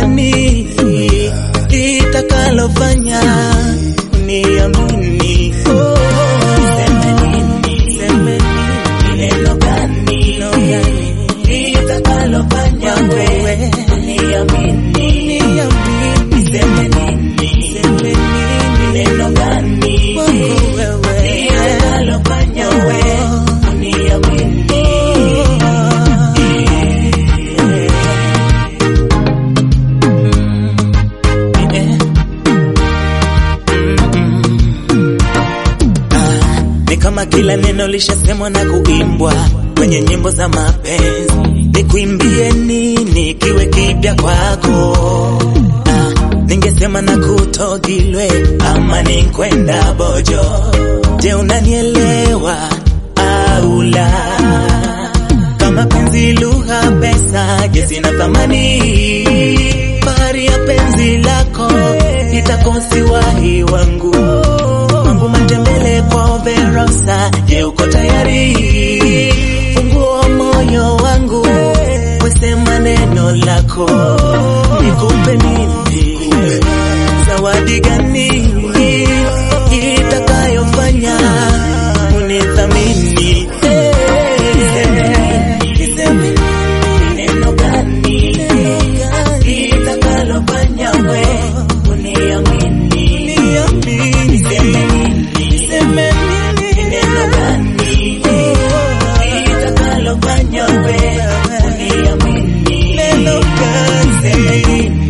gani itakalofanya uniamini? Oh, niseme nini? Niseme nini? Neno gani itakalofanya wewe uniamini? Niseme nini? Niseme nini? Neno gani itakalofanya wewe uniamini? Ni kama kila neno lishasemwa na kuimbwa kwenye nyimbo za mapenzi. Nikuimbie nini kiwe kipya kwako? Ah, ningesema na kutogilwe ama ni kwenda bojo. Je, unanielewa au la? Kama penzi lugha pesa, je, sina thamani? Bahari ya penzi lako itakosi wahi wangu wangu matembele kwa Verosa. Je, uko tayari? Fungua moyo wangu, wesema neno lako, nikupe nini? Zawadi gani itakayofanya unithamini? Niseme neno gani itakalofanya we uniamini? Niseme Niseme nini? Neno gani itakalofanya we uniamini? Neno gani? Niseme nini?